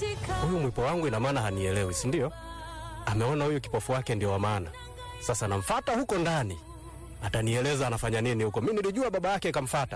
huyu mwipo wangu ina maana hanielewi, si ndio? Ameona huyu kipofu wake ndio wa maana. Sasa namfata huko ndani, atanieleza anafanya nini huko. Mi nilijua baba yake kamfata.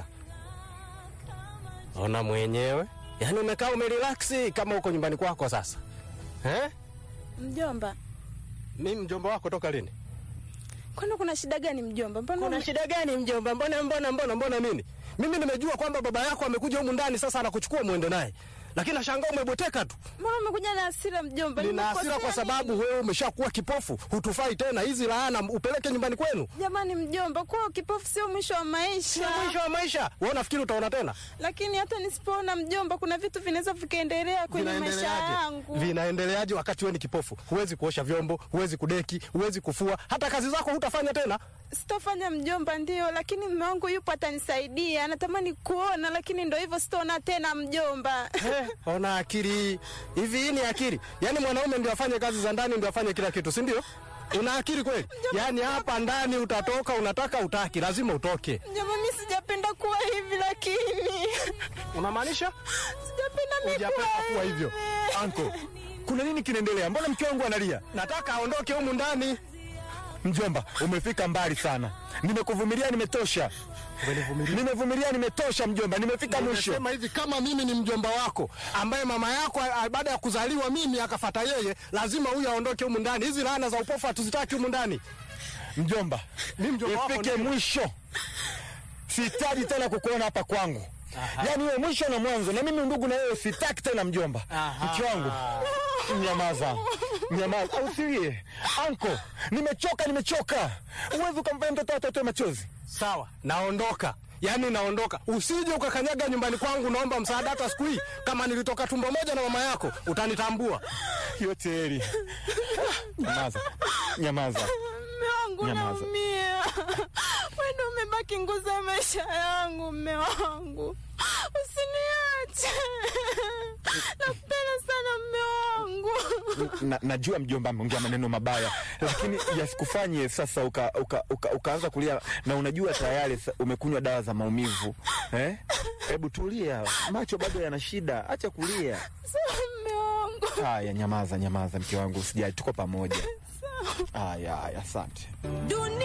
Ona mwenyewe, yaani umekaa umerelaksi kama huko nyumbani kwako sasa eh? Mjomba, Mi mjomba wako toka lini? kwani kuna shida gani mjomba? Mbona Kuna ume- shida gani mjomba? Mbona mbona mbona mbona nini? Mimi nimejua kwamba baba yako amekuja humu ndani sasa anakuchukua muende naye. Lakini nashangaa umebweteka tu. mbona umekuja na hasira mjomba? Nina Nimekosea hasira kwa sababu nini? wewe umeshakuwa kipofu, hutufai tena. Hizi laana upeleke nyumbani kwenu. Jamani mjomba, kuwa kipofu sio mwisho wa maisha. Sio mwisho wa maisha. Wewe unafikiri utaona tena? Lakini hata nisipoona mjomba, kuna vitu vinaweza vikaendelea kwenye maisha yangu. Vinaendeleaje wakati wewe ni kipofu? Huwezi kuosha vyombo, huwezi kudeki, huwezi kufua, hata kazi zako hutafanya tena. Sitofanya mjomba, ndio, lakini mume wangu yupo, atanisaidia. Anatamani kuona, lakini ndo hivyo, sitaona tena mjomba. Eh, ona akili hii. hivi. Hii ni akili? Yaani mwanaume ndio afanye kazi za ndani, ndio afanye kila kitu, si ndio? Una akili kweli? Yaani hapa ndani utatoka, unataka utaki, lazima utoke. Mjomba, mi sijapenda kuwa hivi, lakini Unamaanisha sijapenda mi hujapenda kuwa kuwa hivyo? Anko, kuna nini kinaendelea? Mbona mke wangu analia? Nataka aondoke humu ndani. Mjomba, umefika mbali sana. Nimekuvumilia, nimetosha. Nimevumilia, nimetosha mjomba, nimefika mwisho. Nimesema hivi, kama mimi ni mjomba wako ambaye mama yako a- baada ya kuzaliwa mimi akafata yeye, lazima huyu aondoke humu ndani. Hizi laana za upofu hatuzitaki humu ndani. Mjomba, Mimi mjomba wako ifike ndio. mwisho. Sihitaji tena kukuona hapa kwangu. Yaani wewe mwisho na mwanzo, na mimi ndugu na wewe sitaki tena mjomba. Mke wangu, nyamaza, nyamaza, usilie. Anko, nimechoka, nimechoka. Uwezi ukamfanya mtoto wako atoe machozi. Sawa, naondoka. Yaani naondoka. Usije ukakanyaga nyumbani kwangu, naomba msaada hata siku hii. Kama nilitoka tumbo moja na mama yako, utanitambua. Yote heri. Nyamaza, nyamaza. Mme wangu Nyamaza. naumia. Wewe ndio umebaki nguzo ya maisha yangu, mme wangu. Usiniache. Nakupenda sana mme wangu. na, najua mjomba ameongea maneno mabaya, lakini yasikufanye sasa uka, uka, uka, ukaanza kulia na unajua tayari sa- umekunywa dawa za maumivu eh? Hebu tulia, macho bado yana shida, acha kulia. Sawa mme wangu. Haya, nyamaza, nyamaza mke wangu, usijali, tuko pamoja. Haya, haya, asante. Dunia